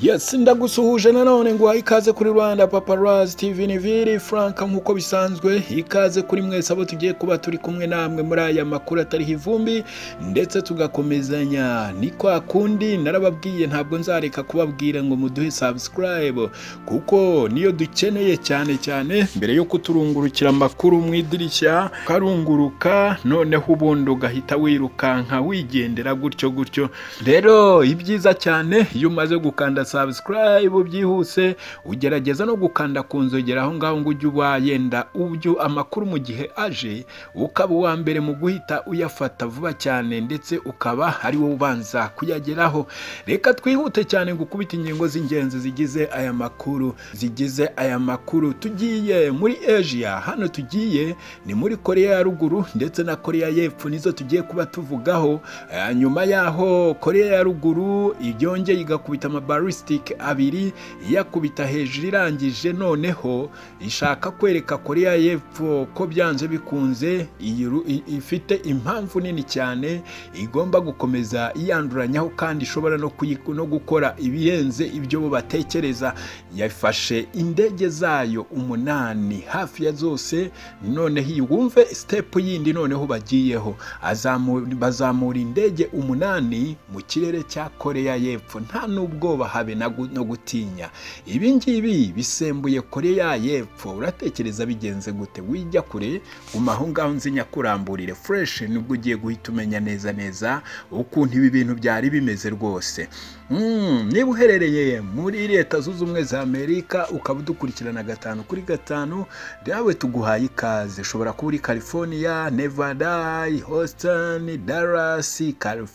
yes ndagusuhuje nanone nguhaye ikaze kuri rwanda paparazi tv niviri frank nk'uko bisanzwe ikaze kuri mwese abo tugiye kuba turi kumwe namwe muri aya makuru atariho ivumbi ndetse tugakomezanya ni kwa kundi narababwiye ntabwo nzareka kubabwira ngo muduhe subscribe kuko niyo dukeneye cyane cyane mbere yo kuturungurukira amakuru mu idirishya ukarunguruka noneho ubundi ugahita wirukanka wigendera gutyo gutyo rero ibyiza cyane iyo umaze gukanda subscribe byihuse ugerageza no gukanda ku nzogera aho ngaho ngo ujye uba yenda ubyo amakuru mu gihe aje ukaba uwa mbere mu guhita uyafata vuba cyane ndetse ukaba ari wowe ubanza kuyageraho reka twihute cyane gukubita ingingo z'ingenzi zigize aya makuru zigize aya makuru tugiye muri asia hano tugiye ni muri korea ya ruguru ndetse na korea y'epfo nizo tugiye kuba tuvugaho Eh, nyuma yaho korea ya ruguru yongeye igakubita amabarisitike abiri iyakubita hejuru irangije noneho ishaka kwereka korea y'epfo ko byanze bikunze iyi ru- i- ifite impamvu nini cyane igomba gukomeza iyanduranyaho kandi ishobora no, kuyi- no gukora ibirenze ibyo bo batekereza yafashe indege zayo umunani hafi ya zose noneho iyi wumve sitepu yindi noneho bagiyeho Azamu- bazamura indege umunani mu kirere cya korea y'epfo nta n'ubwoba habe na gu- no gutinya ibi ngibi bisembuye korea y'epfo uratekereza bigenze gute wijya kure guma aho ngaho nzi nyakuramburire fureshi nibwo ugiye guhita umenya neza neza ukuntu ibi bintu byari bimeze rwose Mm, niba uherereye muri leta zunze ubumwe za amerika ukaba udukurikirana gatanu kuri gatanu nawe tuguhaye ikaze ushobora kuba uri california nevada houston dallas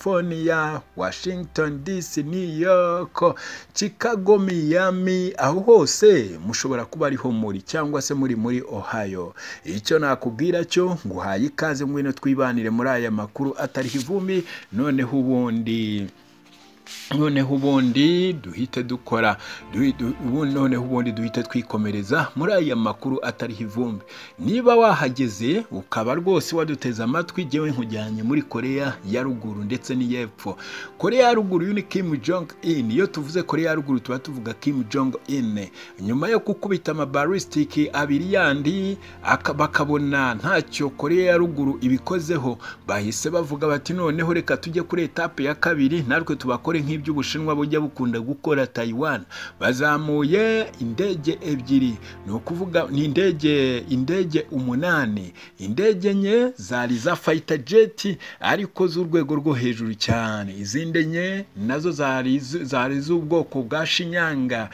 california washington dc new york chicago miami aho hose mushobora kuba ariho muri cyangwa se muri muri ohio icyo nakubwira cyo nguhaye ikaze ngwino twibanire muri aya makuru atariho ivumbi noneho ubundi noneho ubundi duhite dukora du- du- ubu- noneho ubundi duhite twikomereza muri aya makuru atariho ivumbi niba wahageze ukaba rwose waduteze amatwi jyewe nkujyanye muri korea ya ruguru ndetse n'iy'epfo korea ya ruguru uyu ni kim jong in iyo tuvuze korea ya ruguru tuba tuvuga kim jong in nyuma yo gukubita amabarisitiki abiri yandi aka- bakabona ntacyo korea ya ruguru ibikozeho bahise bavuga bati noneho reka tujye kuri etape ya kabiri natwe tubakore nk'ibyo ubushinwa bujya bukunda gukora Taiwan bazamuye indege ebyiri ni ukuvuga ni indege indege umunani indege enye zari za fayita jeti ariko z'urwego rwo hejuru cyane izindi enye nazo zari z- zari z'ubwoko bwa shinyanga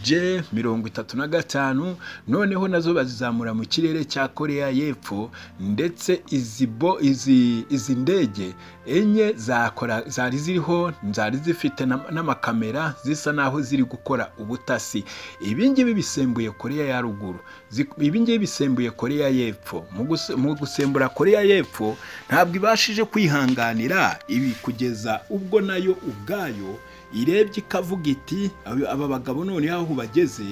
j mirongo itatu na gatanu noneho nazo bazizamura mu kirere cya korea y'epfo ndetse izi bo izi izi ndege enye zakora zari ziriho zari zifite n'am- n'amakamera zisa naho ziri gukora ubutasi ibi ngibi bisembuye korea ya ruguru Zi- ibi ngibi bisembuye korea y'epfo Mu guse- mu gusembura korea y'epfo ntabwo ibashije kwihanganira ibi kugeza ubwo nayo ubwayo irebye ikavuga iti "Aba- aba bagabo none aho bageze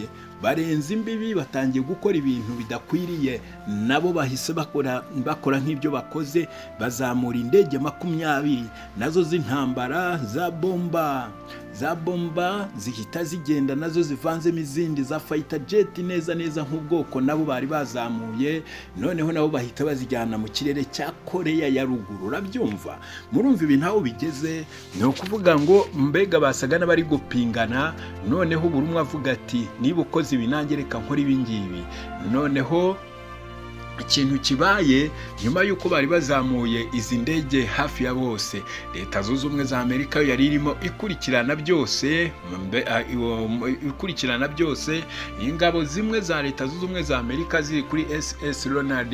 barenze imbibi batangiye gukora ibintu bidakwiriye nabo bahise bakora bakora nk'ibyo bakoze bazamura indege makumyabiri nazo z'intambara za bomba za bomba zihita zigenda nazo zivanzemo izindi za fayita jeti neza neza nk'ubwoko nabo bari bazamuye noneho nabo bahita bazijyana mu kirere cya koreya ya ruguru urabyumva murumva ibi ntaho bigeze ni ukuvuga ngo mbega basaga n'abari gupingana noneho buri umwe avuga ati niba ukoze ibi nanjye reka nkora ibi ngibi noneho ikintu kibaye nyuma y'uko bari bazamuye izi ndege hafi ya bose leta zunze ubumwe za amerika yo yari irimo ikurikirana byose mbe- a- iwo- m- ikurikirana byose ingabo zimwe za leta zunze ubumwe za amerika ziri kuri ss ronald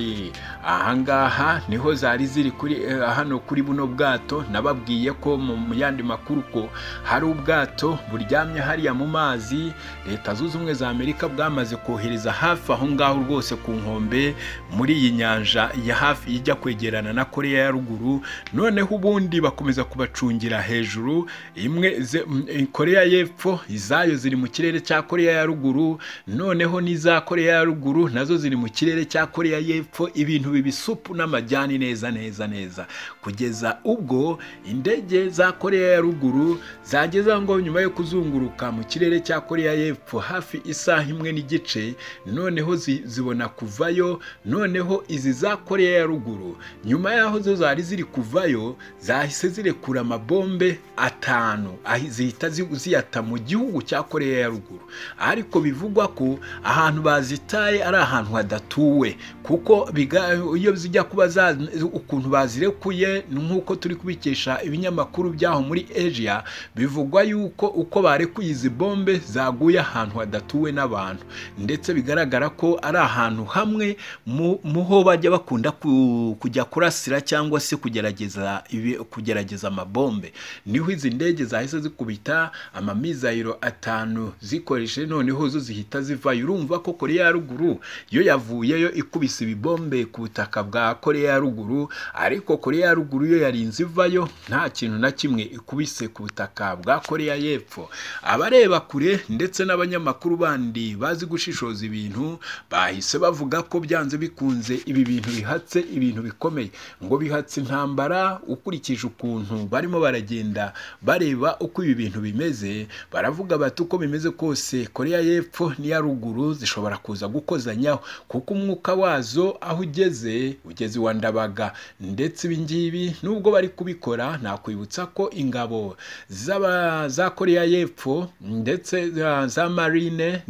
ahangaha niho zari ziri kuri eh, hano kuri buno bwato nababwiye ko mu mu yandi makuru ko hari ubwato buryamye hariya mu mazi leta zunze ubumwe za amerika bwamaze kohereza hafi aho ngaho rwose ku nkombe muri iyi nyanja ya hafi ijya kwegerana na koreya ya ruguru noneho ubundi bakomeza kubacungira hejuru imwe ze- m- koreya y'epfo izayo ziri mu kirere cya koreya ya ruguru noneho n'iza koreya ya ruguru nazo ziri mu kirere cya koreya y'epfo ibintu biba isupu n'amajyani neza neza neza kugeza ubwo indege za koreya ya ruguru zageze aho ngo nyuma yo kuzunguruka mu kirere cya koreya y'epfo hafi isaha imwe n'igice noneho zi- zibona kuvayo noneho izi za koreya ya ruguru nyuma y'aho zo zari ziri kuvayo zahise zirekura amabombe atanu ahi- zihita zi- ziyata mu gihugu cya koreya ya ruguru ariko bivugwa ko ahantu bazitaye ari ahantu hadatuwe kuko biga- iyo zijya kuba za- ukuntu bazirekuye ni nk'uko turi kubikesha ibinyamakuru byaho muri asia bivugwa yuko uko barekuye izi bombe zaguye ahantu hadatuwe n'abantu ndetse bigaragara ko ari ahantu hamwe mu mu ho bajya bakunda ku- kujya kurasira cyangwa se kugerageza ibi- kugerageza amabombe niho izi ndege zahise zikubita amamizayiro atanu zikoreshe noneho zo zihita zivayo urumva ko koreya ya ruguru yo yavuyeyo ikubise ibibombe ku butaka bwa koreya ya ruguru ariko koreya ya ruguru yo yarinze ivayo nta kintu na kimwe ikubise ku butaka bwa koreya y'epfo abareba kure ndetse n'abanyamakuru bandi bazi gushishoza ibintu bahise bavuga ko byanze bikunze ibi bintu bihatse ibintu bikomeye ngo bihatse intambara ukurikije ukuntu barimo baragenda bareba uko ibi bintu bimeze baravuga bati uko bimeze kose koreya y'epfo n'iya ruguru zishobora kuza gukozanyaho kuko umwuka wazo aho ugeze ugeze iwa ndabaga ndetse ibi ngibi nubwo bari kubikora nakwibutsa ko ingabo z'aba- za koreya y'epfo ndetse za- za marine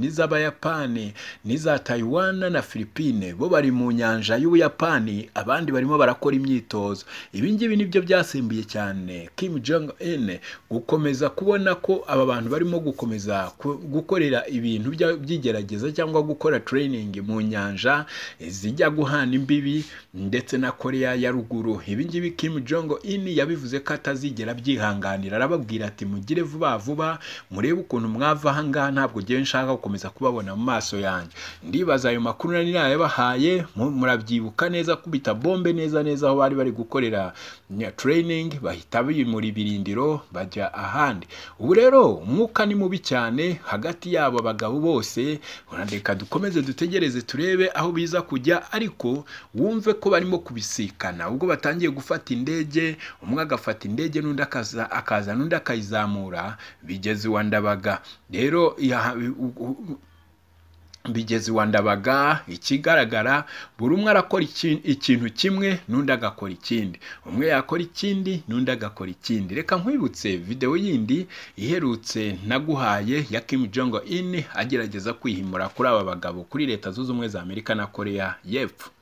n'iz'abayapani n'iza Taiwan na Philippine bo bari mu nyanja y'Ubuyapani abandi barimo barakora imyitozo ibi ngibi nibyo byasimbuye cyane Kim Jong Un gukomeza kubona ko aba bantu barimo gukomeza ku- gukorera ibintu bya- by'igerageza cyangwa gukora training mu nyanja zijya guhana imbibi ndetse na Korea ya ruguru ibi ngibi Kim Jong Un yabivuze ko atazigera abyihanganira arababwira ati mugire vuba vuba murebe ukuntu mwava aha ngaha ntabwo ngewe nshaka gukomeza kubabona mu maso yanjye ndibaza ayo makuru nari nayabahaye mu- murabyibuka neza kubita bombe neza neza aho bari bari gukorera nya- training bahita bimura ibirindiro bajya ahandi ubu rero umwuka ni mubi cyane hagati yabo abagabo bose reka dukomeze dutegereze turebe aho biza kujya ariko wumve ko barimo kubisikana ubwo batangiye gufata indege umwe agafata indege n'undi akaza akaza n'undi akayizamura bigeze iwa ndabaga rero ya- u- u- bigeze iwa ndabaga ikigaragara buri umwe arakora iki- ikintu kimwe n'undi agakora ikindi umwe yakora ikindi n'undi agakora ikindi reka nkwibutse videwo yindi iherutse naguhaye ya Kim Jong Un agerageza kwihimura kuri aba bagabo kuri leta zunze ubumwe za Amerika na Korea y'epfo